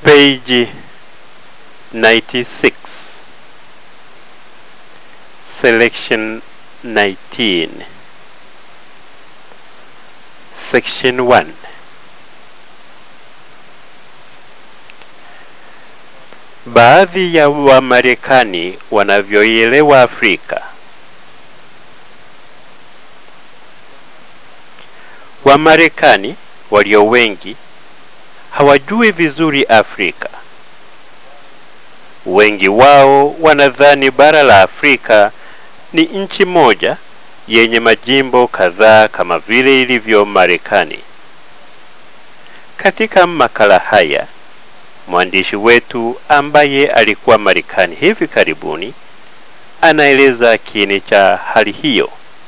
page 96 selection 19 section 1 baadhi ya wamarekani wanavyoielewa afrika wamarekani walio wengi hawajui vizuri afrika wengi wao wanadhani bara la afrika ni nchi moja yenye majimbo kadhaa kama vile ilivyo marekani katika makala haya mwandishi wetu ambaye alikuwa marekani hivi karibuni anaeleza kiini cha hali hiyo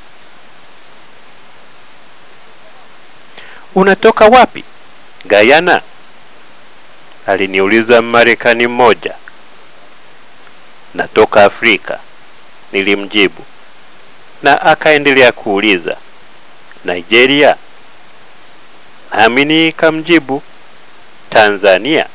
unatoka wapi gayana aliniuliza marekani mmoja natoka afrika nilimjibu na akaendelea kuuliza nigeria nami nikamjibu tanzania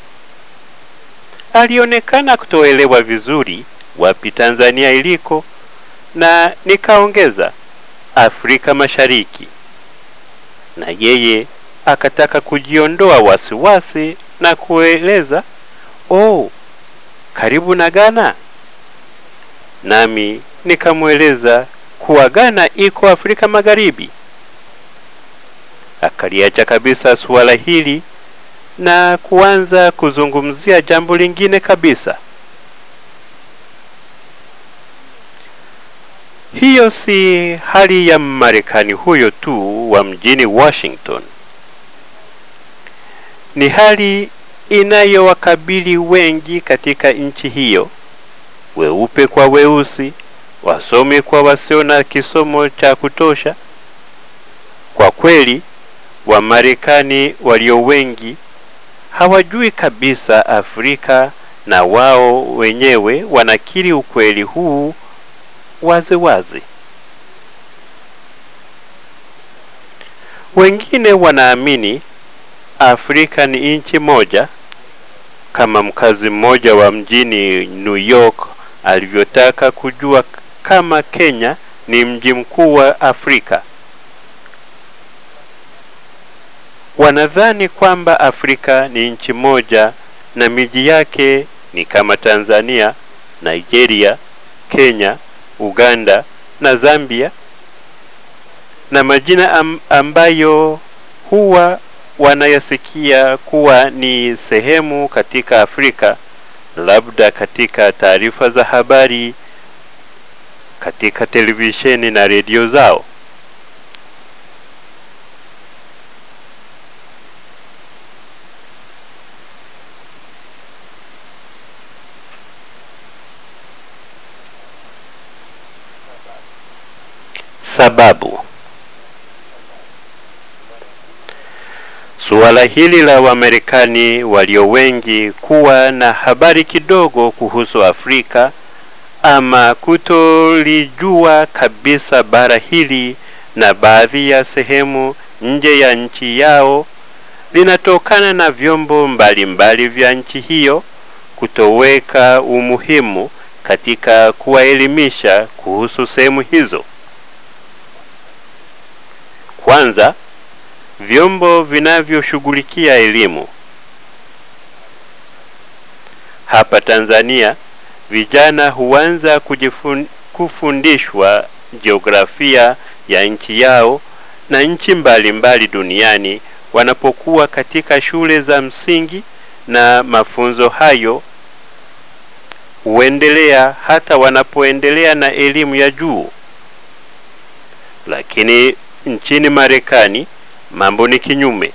alionekana kutoelewa vizuri wapi tanzania iliko na nikaongeza afrika mashariki na yeye akataka kujiondoa wasiwasi na kueleza oh karibu na ghana nami nikamweleza kuwa ghana iko afrika magharibi akaliacha kabisa suala hili na kuanza kuzungumzia jambo lingine kabisa hiyo si hali ya marekani huyo tu wa mjini washington ni hali inayowakabili wengi katika nchi hiyo weupe kwa weusi wasomi kwa wasio na kisomo cha kutosha kwa kweli wamarekani walio wengi hawajui kabisa afrika na wao wenyewe wanakiri ukweli huu wazi wazi wengine wanaamini afrika ni nchi moja kama mkazi mmoja wa mjini new york alivyotaka kujua kama kenya ni mji mkuu wa afrika wanadhani kwamba afrika ni nchi moja na miji yake ni kama tanzania nigeria kenya uganda na zambia na majina am, ambayo huwa wanayasikia kuwa ni sehemu katika afrika labda katika taarifa za habari katika televisheni na redio zao sababu suala hili la wamarekani walio wengi kuwa na habari kidogo kuhusu afrika ama kutolijua kabisa bara hili na baadhi ya sehemu nje ya nchi yao linatokana na vyombo mbalimbali mbali vya nchi hiyo kutoweka umuhimu katika kuwaelimisha kuhusu sehemu hizo kwanza vyombo vinavyoshughulikia elimu hapa tanzania vijana huanza kujifun, kufundishwa jiografia ya nchi yao na nchi mbalimbali duniani wanapokuwa katika shule za msingi na mafunzo hayo huendelea hata wanapoendelea na elimu ya juu lakini nchini marekani mambo ni kinyume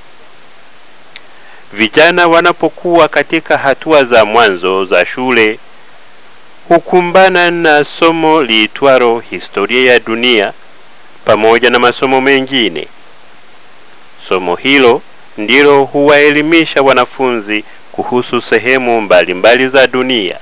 vijana wanapokuwa katika hatua za mwanzo za shule hukumbana na somo liitwaro historia ya dunia pamoja na masomo mengine somo hilo ndilo huwaelimisha wanafunzi kuhusu sehemu mbalimbali mbali za dunia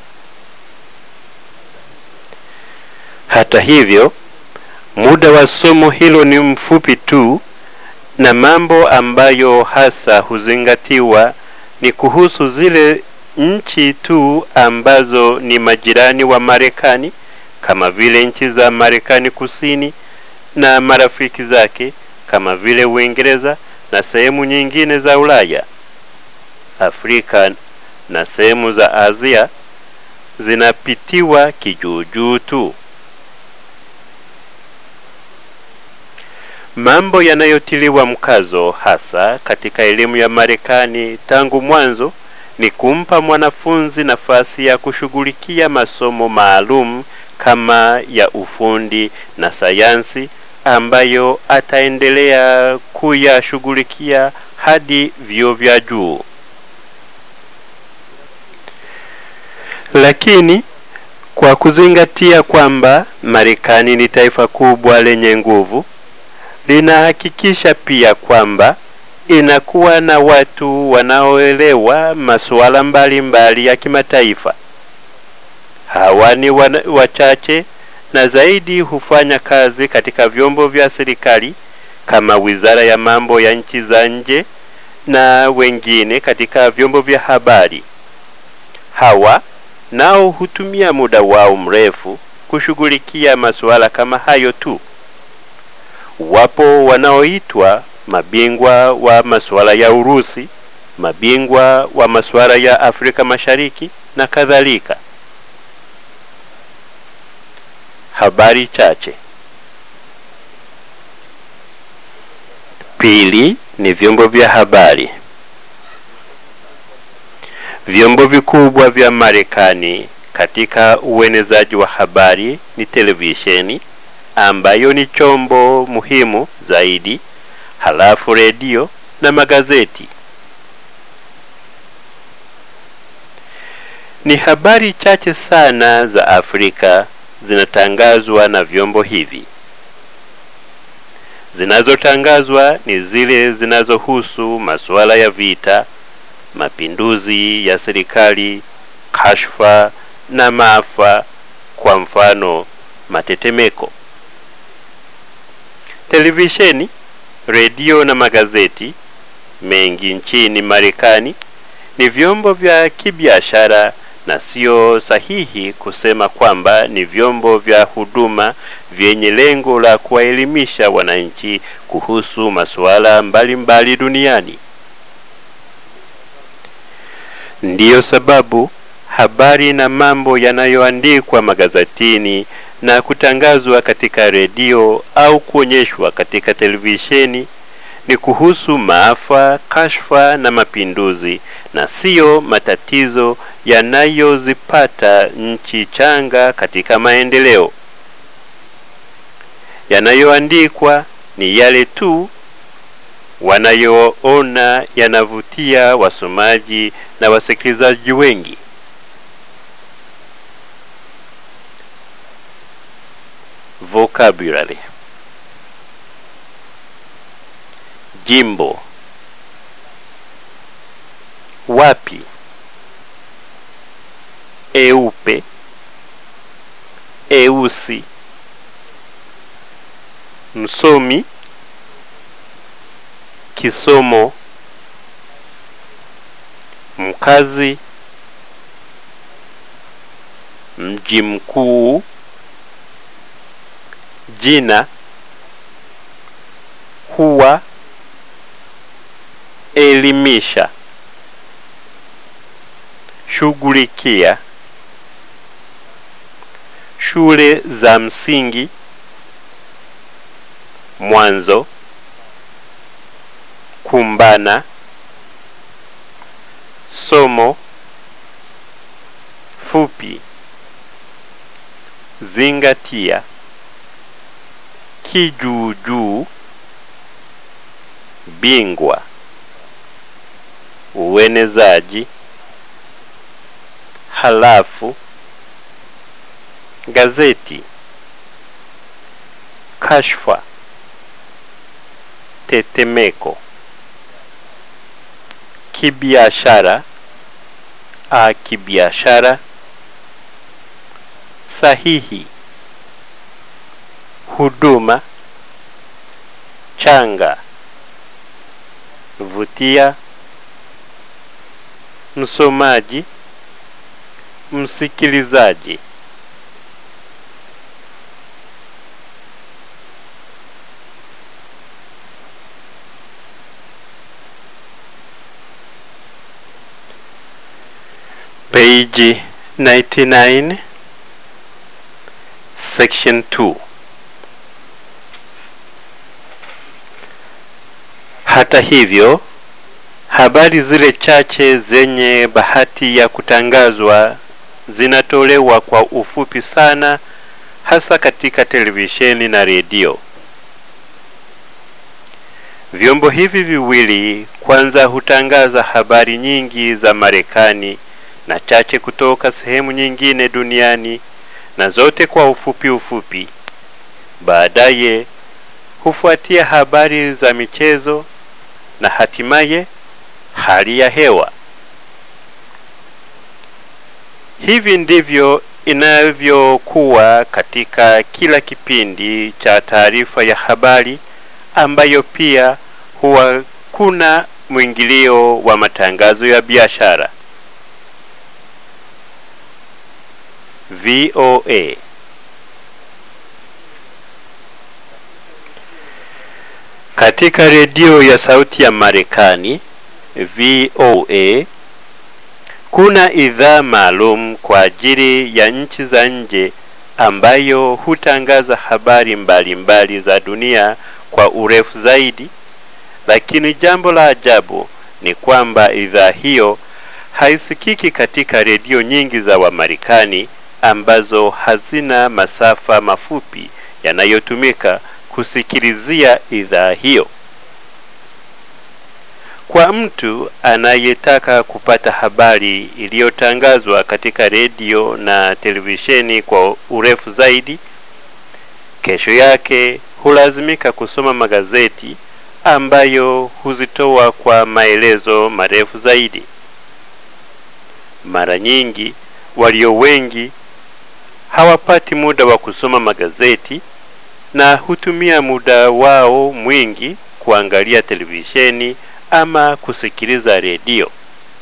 hata hivyo muda wa somo hilo ni mfupi tu na mambo ambayo hasa huzingatiwa ni kuhusu zile nchi tu ambazo ni majirani wa Marekani kama vile nchi za Marekani Kusini na marafiki zake kama vile Uingereza na sehemu nyingine za Ulaya. Afrika na sehemu za Asia zinapitiwa kijuujuu tu. Mambo yanayotiliwa mkazo hasa katika elimu ya Marekani tangu mwanzo ni kumpa mwanafunzi nafasi ya kushughulikia masomo maalum kama ya ufundi na sayansi ambayo ataendelea kuyashughulikia hadi vyuo vya juu. Lakini kwa kuzingatia kwamba Marekani ni taifa kubwa lenye nguvu, linahakikisha pia kwamba inakuwa na watu wanaoelewa masuala mbalimbali ya kimataifa. Hawa ni wachache na zaidi hufanya kazi katika vyombo vya serikali kama Wizara ya Mambo ya Nchi za Nje na wengine katika vyombo vya habari. Hawa nao hutumia muda wao mrefu kushughulikia masuala kama hayo tu. Wapo wanaoitwa mabingwa wa masuala ya Urusi, mabingwa wa masuala ya Afrika Mashariki na kadhalika. Habari chache. Pili ni vyombo vya habari. Vyombo vikubwa vya Marekani katika uenezaji wa habari ni televisheni ambayo ni chombo muhimu zaidi, halafu redio na magazeti. Ni habari chache sana za Afrika zinatangazwa na vyombo hivi. Zinazotangazwa ni zile zinazohusu masuala ya vita, mapinduzi ya serikali, kashfa na maafa, kwa mfano matetemeko. Televisheni, redio na magazeti mengi nchini Marekani ni vyombo vya kibiashara na sio sahihi kusema kwamba ni vyombo vya huduma vyenye lengo la kuwaelimisha wananchi kuhusu masuala mbalimbali duniani. Ndiyo sababu habari na mambo yanayoandikwa magazetini na kutangazwa katika redio au kuonyeshwa katika televisheni ni kuhusu maafa, kashfa na mapinduzi na siyo matatizo yanayozipata nchi changa katika maendeleo. Yanayoandikwa ni yale tu wanayoona yanavutia wasomaji na wasikilizaji wengi. Vocabulary Jimbo wapi eupe eusi msomi kisomo mkazi mji mkuu jina huwa elimisha shughulikia shule za msingi mwanzo kumbana somo fupi zingatia kijuujuu bingwa uenezaji halafu gazeti kashfa tetemeko kibiashara a kibiashara sahihi huduma changa vutia msomaji, msikilizaji. Page 99 Section 2 Hata hivyo, habari zile chache zenye bahati ya kutangazwa zinatolewa kwa ufupi sana, hasa katika televisheni na redio. Vyombo hivi viwili kwanza hutangaza habari nyingi za Marekani na chache kutoka sehemu nyingine duniani na zote kwa ufupi ufupi. Baadaye hufuatia habari za michezo na hatimaye hali ya hewa. Hivi ndivyo inavyokuwa katika kila kipindi cha taarifa ya habari ambayo pia huwa kuna mwingilio wa matangazo ya biashara. VOA Katika redio ya sauti ya Marekani VOA kuna idhaa maalum kwa ajili ya nchi za nje ambayo hutangaza habari mbalimbali mbali za dunia kwa urefu zaidi, lakini jambo la ajabu ni kwamba idhaa hiyo haisikiki katika redio nyingi za Wamarekani ambazo hazina masafa mafupi yanayotumika kusikilizia idhaa hiyo. Kwa mtu anayetaka kupata habari iliyotangazwa katika redio na televisheni kwa urefu zaidi, kesho yake hulazimika kusoma magazeti ambayo huzitoa kwa maelezo marefu zaidi. Mara nyingi walio wengi hawapati muda wa kusoma magazeti na hutumia muda wao mwingi kuangalia televisheni ama kusikiliza redio.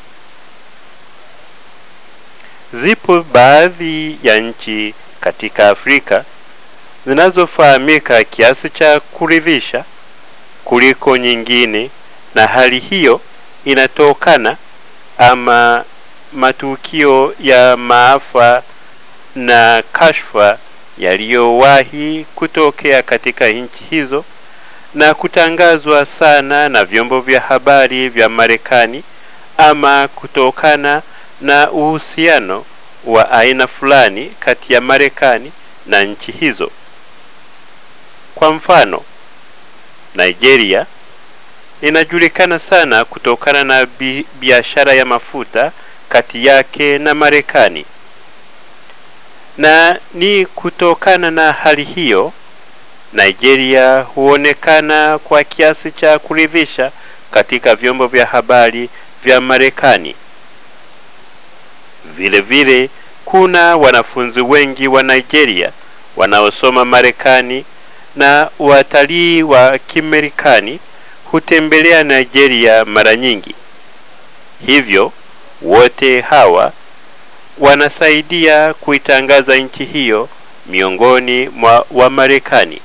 Zipo baadhi ya nchi katika Afrika zinazofahamika kiasi cha kuridhisha kuliko nyingine, na hali hiyo inatokana ama matukio ya maafa na kashfa yaliyowahi kutokea katika nchi hizo na kutangazwa sana na vyombo vya habari vya Marekani ama kutokana na uhusiano wa aina fulani kati ya Marekani na nchi hizo. Kwa mfano, Nigeria inajulikana sana kutokana na bi biashara ya mafuta kati yake na Marekani. Na ni kutokana na hali hiyo Nigeria huonekana kwa kiasi cha kuridhisha katika vyombo vya habari vya Marekani. Vile vile kuna wanafunzi wengi wa Nigeria wanaosoma Marekani na watalii wa Kimarekani hutembelea Nigeria mara nyingi. Hivyo wote hawa wanasaidia kuitangaza nchi hiyo miongoni mwa Wamarekani.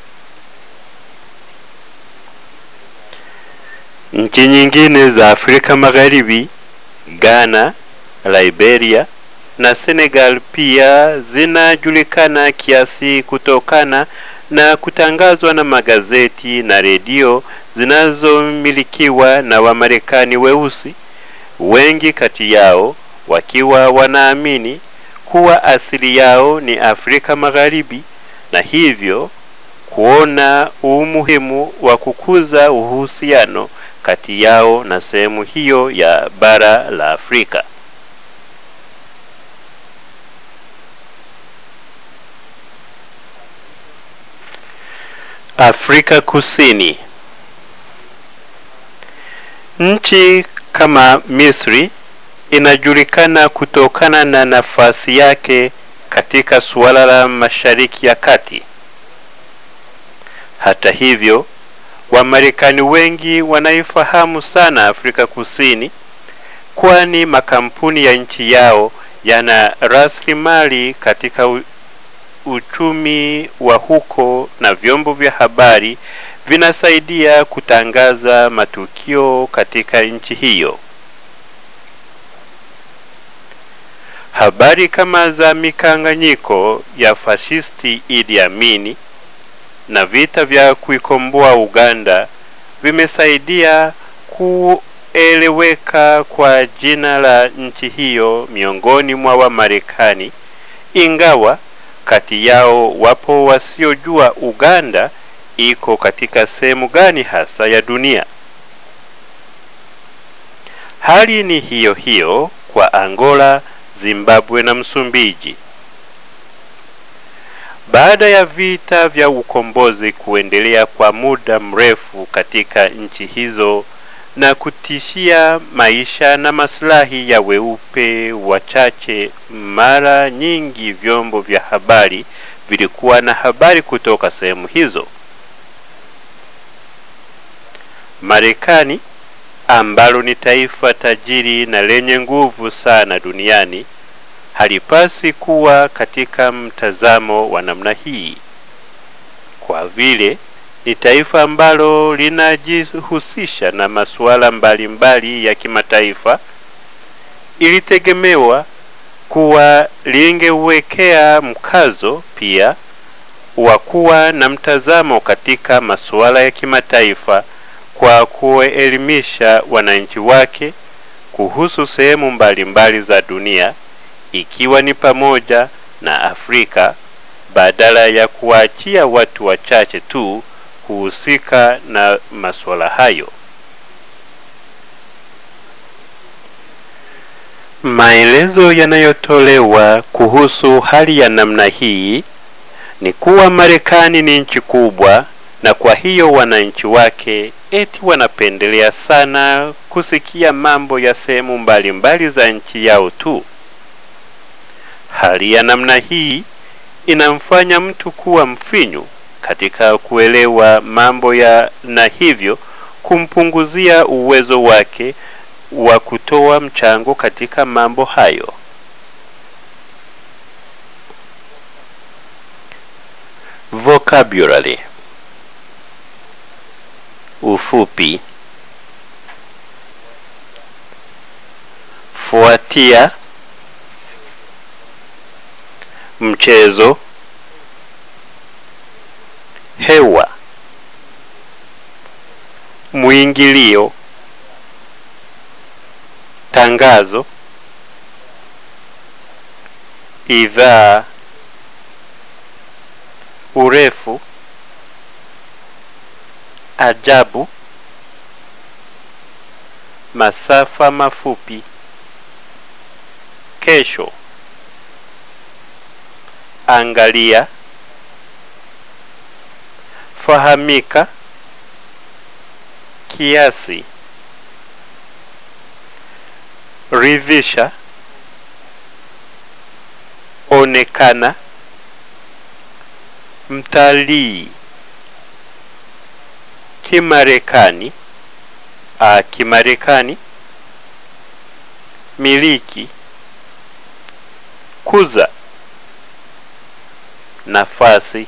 Nchi nyingine za Afrika Magharibi, Ghana, Liberia na Senegal pia zinajulikana kiasi kutokana na kutangazwa na magazeti na redio zinazomilikiwa na Wamarekani weusi, wengi kati yao wakiwa wanaamini kuwa asili yao ni Afrika Magharibi na hivyo kuona umuhimu wa kukuza uhusiano kati yao na sehemu hiyo ya bara la Afrika. Afrika Kusini. Nchi kama Misri inajulikana kutokana na nafasi yake katika suala la Mashariki ya Kati. Hata hivyo, Wamarekani wengi wanaifahamu sana Afrika Kusini kwani makampuni ya nchi yao yana rasilimali katika u, uchumi wa huko na vyombo vya habari vinasaidia kutangaza matukio katika nchi hiyo. Habari kama za mikanganyiko ya fashisti Idi Amini na vita vya kuikomboa Uganda vimesaidia kueleweka kwa jina la nchi hiyo miongoni mwa Wamarekani, ingawa kati yao wapo wasiojua Uganda iko katika sehemu gani hasa ya dunia. Hali ni hiyo hiyo kwa Angola, Zimbabwe na Msumbiji. Baada ya vita vya ukombozi kuendelea kwa muda mrefu katika nchi hizo na kutishia maisha na maslahi ya weupe wachache, mara nyingi vyombo vya habari vilikuwa na habari kutoka sehemu hizo. Marekani ambalo ni taifa tajiri na lenye nguvu sana duniani halipasi kuwa katika mtazamo wa namna hii, kwa vile ni taifa ambalo linajihusisha na masuala mbalimbali ya kimataifa. Ilitegemewa kuwa lingewekea mkazo pia wa kuwa na mtazamo katika masuala ya kimataifa kwa kuelimisha wananchi wake kuhusu sehemu mbalimbali za dunia ikiwa ni pamoja na Afrika badala ya kuwaachia watu wachache tu kuhusika na masuala hayo. Maelezo yanayotolewa kuhusu hali ya namna hii ni kuwa Marekani ni nchi kubwa na kwa hiyo wananchi wake eti wanapendelea sana kusikia mambo ya sehemu mbalimbali za nchi yao tu. Hali ya namna hii inamfanya mtu kuwa mfinyu katika kuelewa mambo ya na hivyo kumpunguzia uwezo wake wa kutoa mchango katika mambo hayo. Vocabulary ufupi fuatia mchezo hewa mwingilio tangazo idhaa urefu ajabu masafa mafupi kesho angalia fahamika kiasi ridhisha onekana mtalii kimarekani a kimarekani miliki kuza nafasi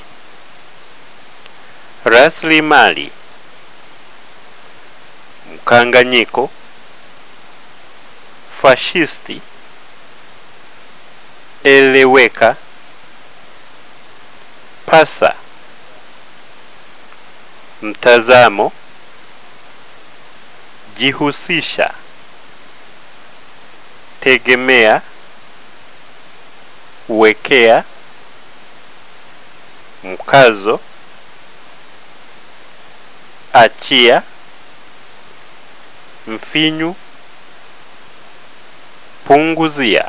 rasilimali mkanganyiko fashisti eleweka pasa mtazamo jihusisha tegemea wekea mkazo achia mfinyu punguzia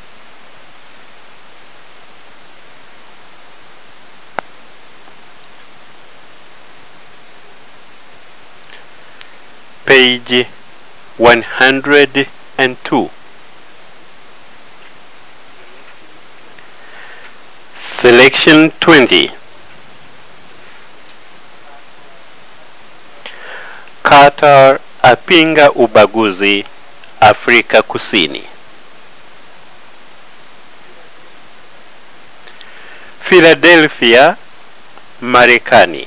page 102 selection 20 Carter apinga ubaguzi Afrika Kusini. Philadelphia, Marekani.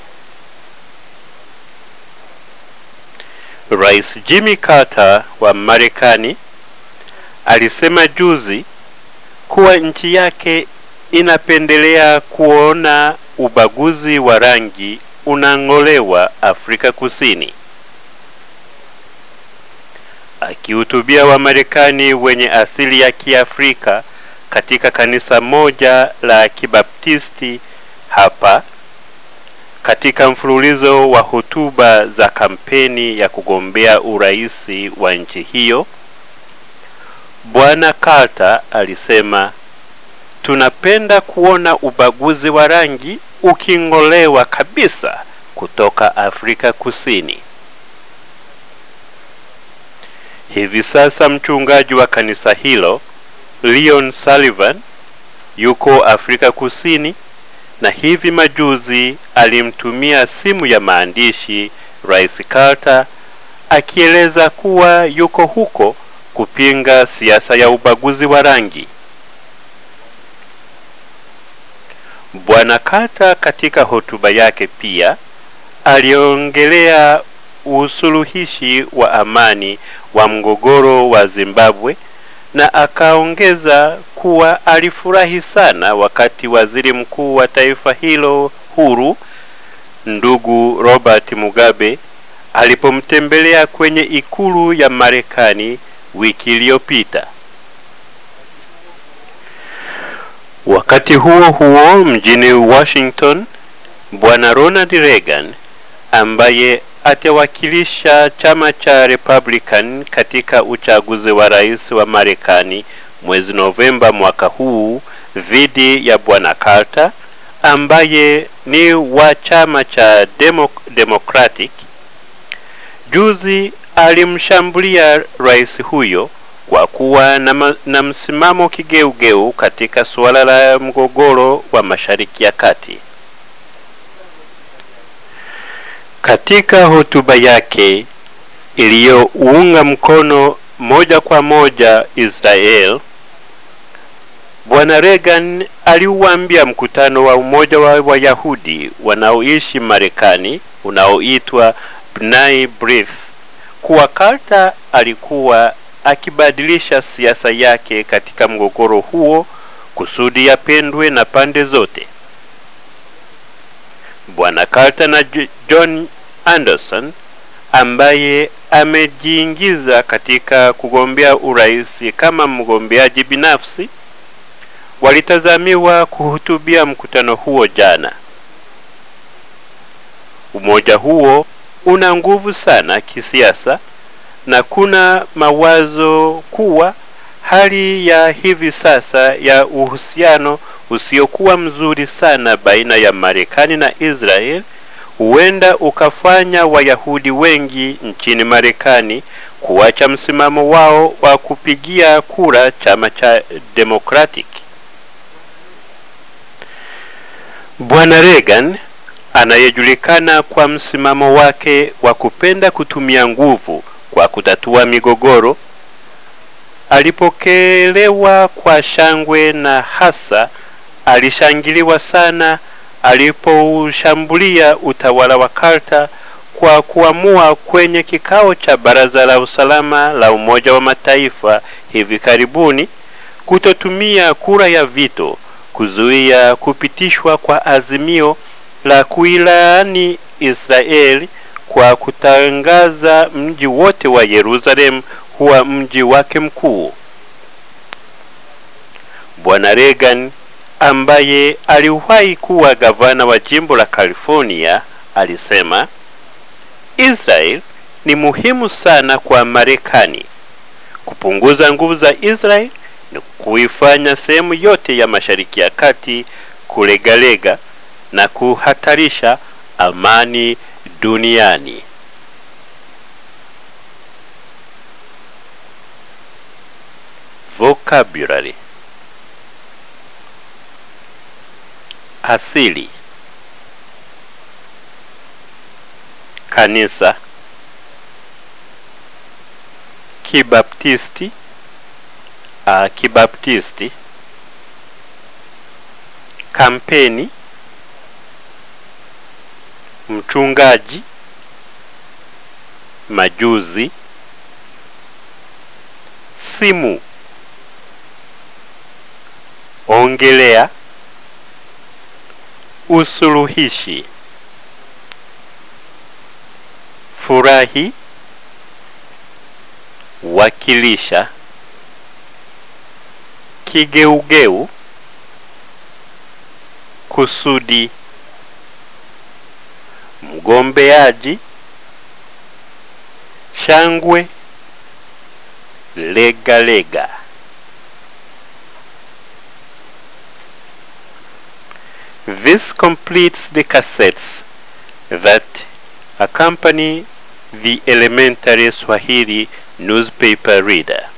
Rais Jimmy Carter wa Marekani alisema juzi kuwa nchi yake inapendelea kuona ubaguzi wa rangi unang'olewa Afrika Kusini. Akihutubia Wamarekani wenye asili ya Kiafrika katika kanisa moja la Kibaptisti hapa katika mfululizo wa hotuba za kampeni ya kugombea uraisi wa nchi hiyo, Bwana Carter alisema, tunapenda kuona ubaguzi wa rangi uking'olewa kabisa kutoka Afrika Kusini. Hivi sasa mchungaji wa kanisa hilo Leon Sullivan yuko Afrika Kusini na hivi majuzi alimtumia simu ya maandishi Rais Carter akieleza kuwa yuko huko kupinga siasa ya ubaguzi wa rangi. Bwana Carter katika hotuba yake pia aliongelea usuluhishi wa amani wa mgogoro wa Zimbabwe na akaongeza kuwa alifurahi sana wakati waziri mkuu wa taifa hilo huru ndugu Robert Mugabe alipomtembelea kwenye ikulu ya Marekani wiki iliyopita. Wakati huo huo, mjini Washington, bwana Ronald Reagan ambaye atawakilisha chama cha Republican katika uchaguzi wa rais wa Marekani mwezi Novemba mwaka huu dhidi ya bwana Carter ambaye ni wa chama cha Demo Democratic. Juzi alimshambulia rais huyo kwa kuwa na, na msimamo kigeugeu katika suala la mgogoro wa Mashariki ya Kati. Katika hotuba yake iliyounga mkono moja kwa moja Israel, Bwana Reagan aliuambia mkutano wa umoja wa Wayahudi wanaoishi Marekani unaoitwa B'nai B'rith kuwa Carter alikuwa akibadilisha siasa yake katika mgogoro huo kusudi yapendwe na pande zote. Bwana Carter na John Anderson ambaye amejiingiza katika kugombea urais kama mgombeaji binafsi walitazamiwa kuhutubia mkutano huo jana. Umoja huo una nguvu sana kisiasa na kuna mawazo kuwa hali ya hivi sasa ya uhusiano usiokuwa mzuri sana baina ya Marekani na Israel huenda ukafanya Wayahudi wengi nchini Marekani kuacha msimamo wao wa kupigia kura chama cha Democratic. Bwana Reagan anayejulikana kwa msimamo wake wa kupenda kutumia nguvu kwa kutatua migogoro alipokelewa kwa shangwe na hasa alishangiliwa sana alipoushambulia utawala wa Carter kwa kuamua kwenye kikao cha Baraza la Usalama la Umoja wa Mataifa hivi karibuni kutotumia kura ya vito kuzuia kupitishwa kwa azimio la kuilaani Israeli kwa kutangaza mji wote wa Yerusalemu kuwa mji wake mkuu. Bwana Reagan ambaye aliwahi kuwa gavana wa jimbo la California alisema Israel ni muhimu sana kwa Marekani. Kupunguza nguvu za Israel ni kuifanya sehemu yote ya Mashariki ya Kati kulegalega na kuhatarisha amani duniani. Vocabulary asili kanisa kibaptisti uh, kibaptisti kampeni mchungaji majuzi simu ongelea usuluhishi furahi wakilisha kigeugeu kusudi mgombeaji shangwe lega lega This completes the cassettes that accompany the elementary Swahili newspaper reader.